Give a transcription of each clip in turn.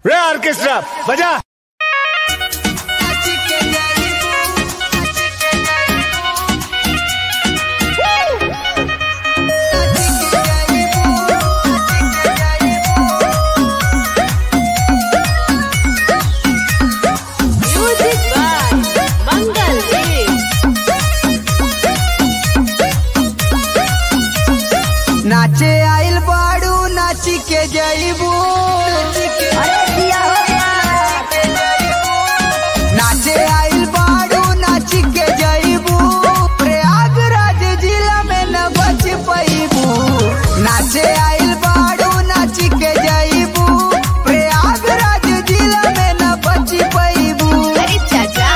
रे ऑर्केस्ट्रा बजा Music by Mangal Dev. नाचे आइल बाड़ू नाची के जईबू नाचे आइल बाड़ू नाची के जईबू प्रयागराज जिला में न बच पैबू नाचे आइल बाड़ू नाची के जईबू प्रयागराज जिला में न बच पैबू अरे चाचा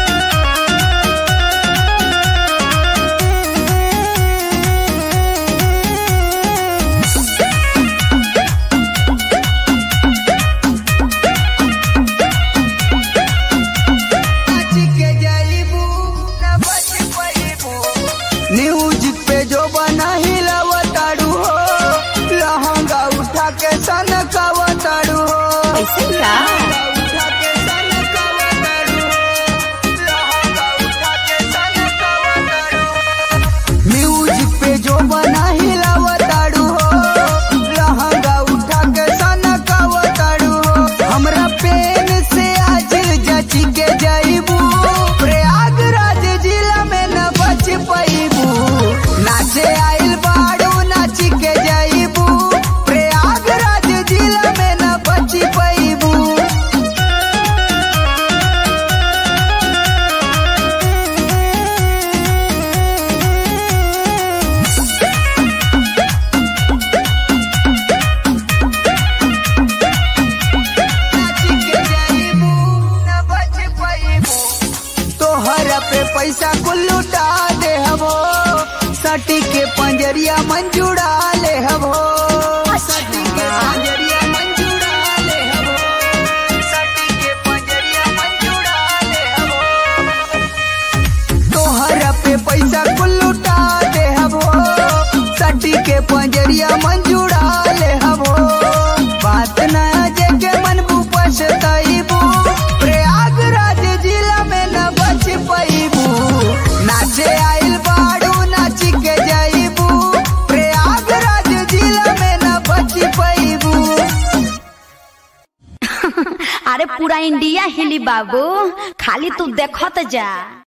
नाची के जईबू न बच पैबू न्यूज पे जो बना हिलवताड़ू हो लहंगा उठा के सनकावताड़ू हो ऐसे का उठा के सनकावताड़ू हो लहंगा उठा के सनकावताड़ू न्यूज पे जो बना हिलवताड़ू हो लहंगा उठा के सनकावताड़ू हो हमरा पेन से आज जची के जईबू प्रयागराज जिला में न बच पैबू नाचे आइल बाड़ू नाची के जईबू प्रयागराज जिला में न बच पैबू नाची के जईबू न बच पैबू तोहरा पे पैसा कुल लुटा दे हबो सटी के पंजरिया मंजूड़ा ले हबो सटी के पंजरिया मंजूड़ा ले हबो सटी के पंजरिया मंजूड़ा ले हबो तोहरा पे पैसा कुल लुटा दे हबो सटी के पंजरिया मंजूड़ा ले हबो बात ना जे के मन बुपस तईबू प्रयागराज जिला में न बच पैबू नाचे आइल बाड़ू नाची के जईबू प्रयागराज जिला में न बच पैबू अरे पूरा इंडिया हिली बाबू खाली तू देखत जा